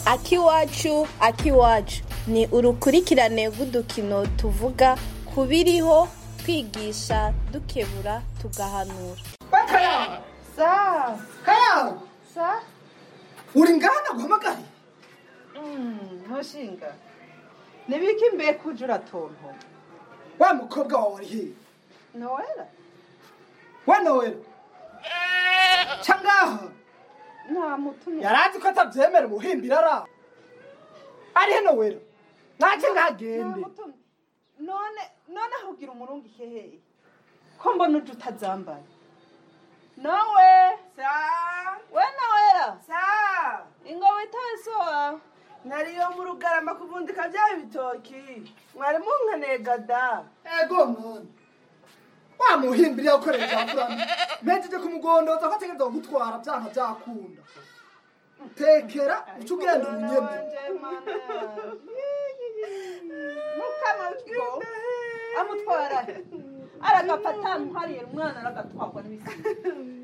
akiwacu akiwacu ni urukurikirane rw'udukino tuvuga ku biriho twigisha dukebura tugahanura bakayabo Sa, kayabo sa, uri ngana guhamagare mm, mushinga. Nibiki mbeka uje uratonto? wa mukobwa wawe ari hehe Noela? wa nowela ca ngaha Nta mutumye. yarazi ko atavyemera umuhimbira ara ari he nowela naje Nta ngagende mutumye. None, none ahugira umurungi hehe? Ko mbona uje utazambaye. Nowe, Sa, we Noela, sa, ingo witaye so wawe. nariyo mu rugarama kuvundika bya bitoki mwari munkanega da ego mwana wa muhimbira yakorera ijamburana mpejeje kumugondoza ko ategereza kugutwara vyanka vyakunda tekera uca ugenda ubunyene Wanje mana. Mukama utwo. Amutwara. he? Aragafata muhariye umwana aragatwagwa n'ibisiga.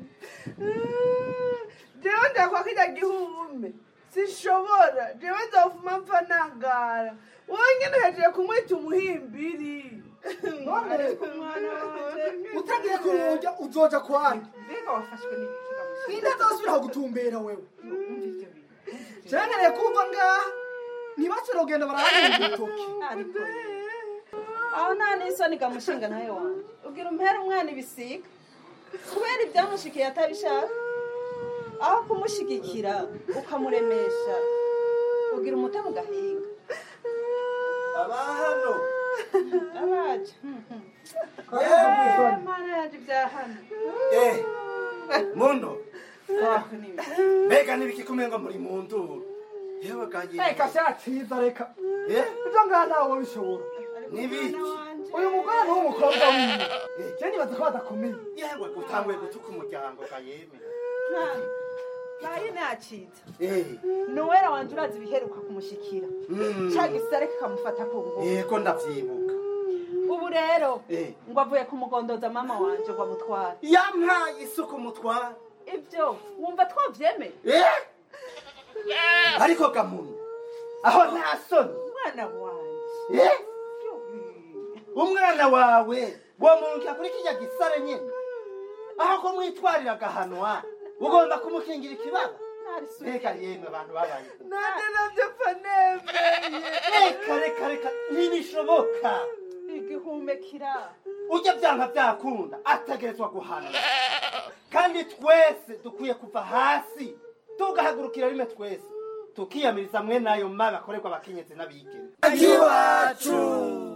jewe ndakwa kirya gihume sinshobora jewe nzofuma mpfa nangara wowe nyene uhejeje kumwita umuhimbiri none Umwana wanje. utagiye kuruja uzoja kwari Mbega wafashwe n'ibikiga mushinga. ninde azosubira kugutumbera wewe Umva ivyo bintu. cengereye kumva ngaha ntibashobora kugenda barahagira urutoki Ariko aho nta n'isoni gamushinga nawe wanje ubwira umpera umwana ibisiga kubera ibyamushikiye atabishaka aho kumushigikira ukamuremesha ugira umutima ugahinga aba hano abaje Kayabo, mana yaje ibyahano eh mundo waho n'ibiki mbega n'ibiki ngo muri mu nduru yewe kagiye reka vyaciza reka eh ivyo ngaha nawe wabishobora n'ibiki uyu mugore ni w'umukobwa wiwe je nibaza ko badakomeye yewe gutanguye gutuka umuryango kayeme bayi naciza eh nowera wanje urazi ibiheruka kumushikira Mm. ca gisare kikamufata ku ngufu yego ndavyibuka ubu rero Eh. ngo avuye kumugondoza mama wanje ngo amutware yampaye isuku mutwara ibyo wumva twavyemeye eh ariko gamuntu aho nta soni umwana wanje eh umwana wawe womurukira kuri kirya gisare nyene aho ko mwitwarira agahanwa ugomba kumukingira ikibaba reka yemwe abantu babaye nane navyo pfa nemeye reka reka reka ntibishoboka igihumekira ujya byanka byakunda ategerezwa guhana kandi twese dukwiye kuva hasi tugahagurukira rimwe twese tukiyamiriza mwe n'ayo mabi akorerwa abakenyezi n'abigeme iwacu